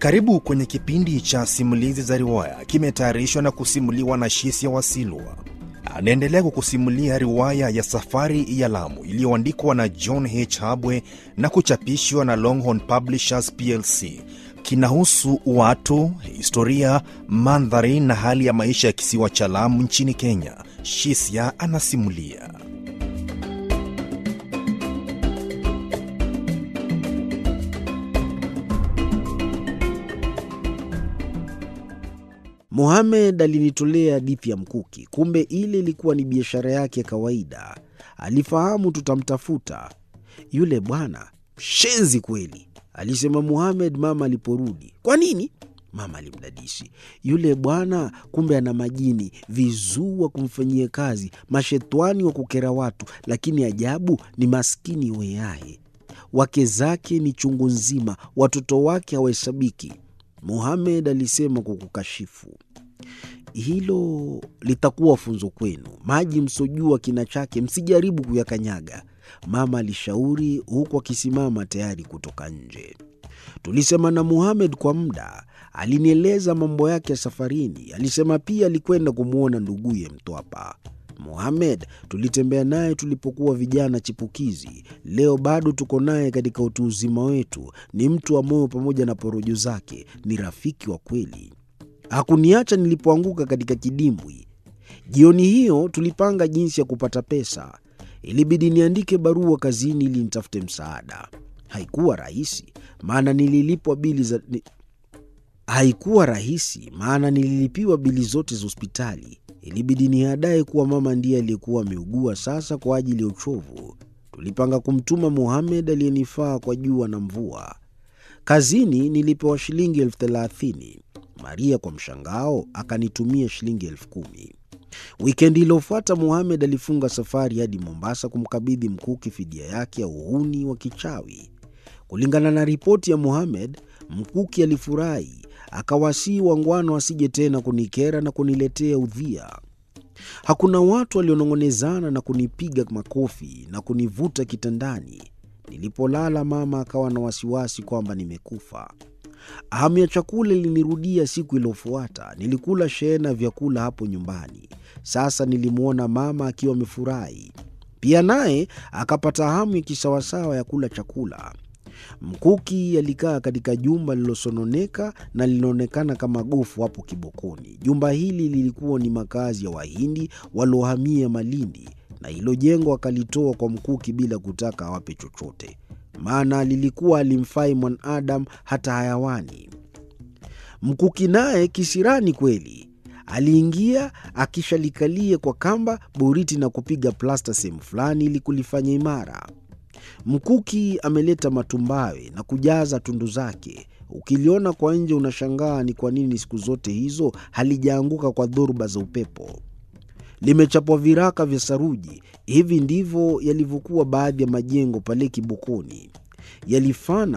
Karibu kwenye kipindi cha simulizi za riwaya, kimetayarishwa na kusimuliwa na Shisia Wasilwa. Anaendelea kukusimulia riwaya ya Safari ya Lamu iliyoandikwa na John H. Habwe na kuchapishwa na Longhorn Publishers plc. Kinahusu watu, historia, mandhari na hali ya maisha ya kisiwa cha Lamu nchini Kenya. Shisia anasimulia. Mohamed alinitolea hadithi ya mkuki, kumbe ile ilikuwa ni biashara yake ya kawaida. Alifahamu tutamtafuta yule bwana. Shenzi kweli, alisema Mohamed mama aliporudi. Kwa nini? Mama alimdadisi. Yule bwana kumbe ana majini, vizuu wa kumfanyia kazi, mashetwani wa kukera watu, lakini ajabu ni maskini weaye. Wake zake ni chungu nzima, watoto wake hawahesabiki. Mohamed alisema kwa kukashifu. Hilo litakuwa funzo kwenu. Maji msojua kina chake, msijaribu kuyakanyaga, mama alishauri, huku akisimama tayari kutoka nje. Tulisema na Mohamed kwa muda. Alinieleza mambo yake ya safarini. Alisema pia alikwenda kumwona nduguye Mtwapa. Mohamed tulitembea naye tulipokuwa vijana chipukizi. Leo bado tuko naye katika utu uzima wetu. Ni mtu wa moyo pamoja na porojo zake, ni rafiki wa kweli. Hakuniacha nilipoanguka katika kidimbwi. Jioni hiyo tulipanga jinsi ya kupata pesa. Ilibidi niandike barua kazini ili nitafute msaada. Haikuwa rahisi, maana nililipwa bili za ni... haikuwa rahisi maana nililipiwa bili zote za hospitali. Ilibidi niadaye kuwa mama ndiye aliyekuwa ameugua sasa kwa ajili ya uchovu. Tulipanga kumtuma Mohamed aliyenifaa kwa jua na mvua. Kazini nilipewa shilingi elfu thelathini. Maria kwa mshangao akanitumia shilingi elfu kumi. Wikendi iliyofuata Mohamed alifunga safari hadi Mombasa kumkabidhi Mkuki fidia yake ya uhuni wa kichawi. Kulingana na ripoti ya Mohamed, Mkuki alifurahi akawasii wangwana wasije tena kunikera na kuniletea udhia. Hakuna watu walionong'onezana na kunipiga makofi na kunivuta kitandani. Nilipolala, mama akawa na wasiwasi kwamba nimekufa. Hamu ya chakula ilinirudia siku iliyofuata. Nilikula shehena ya vyakula hapo nyumbani. Sasa nilimwona mama akiwa amefurahi pia, naye akapata hamu ya kisawasawa ya kula chakula. Mkuki alikaa katika jumba lililosononeka na linaonekana kama gofu hapo Kibokoni. Jumba hili lilikuwa ni makazi ya Wahindi waliohamia Malindi, na hilo jengo akalitoa kwa Mkuki bila kutaka awape chochote, maana lilikuwa alimfai mwanadamu hata hayawani. Mkuki naye kisirani kweli aliingia akishalikalia kwa kamba boriti na kupiga plasta sehemu fulani ili kulifanya imara. Mkuki ameleta matumbawe na kujaza tundu zake. Ukiliona kwa nje unashangaa ni kwa nini siku zote hizo halijaanguka kwa dhoruba za upepo. Limechapwa viraka vya saruji. Hivi ndivyo yalivyokuwa baadhi ya majengo pale Kibokoni, yalifana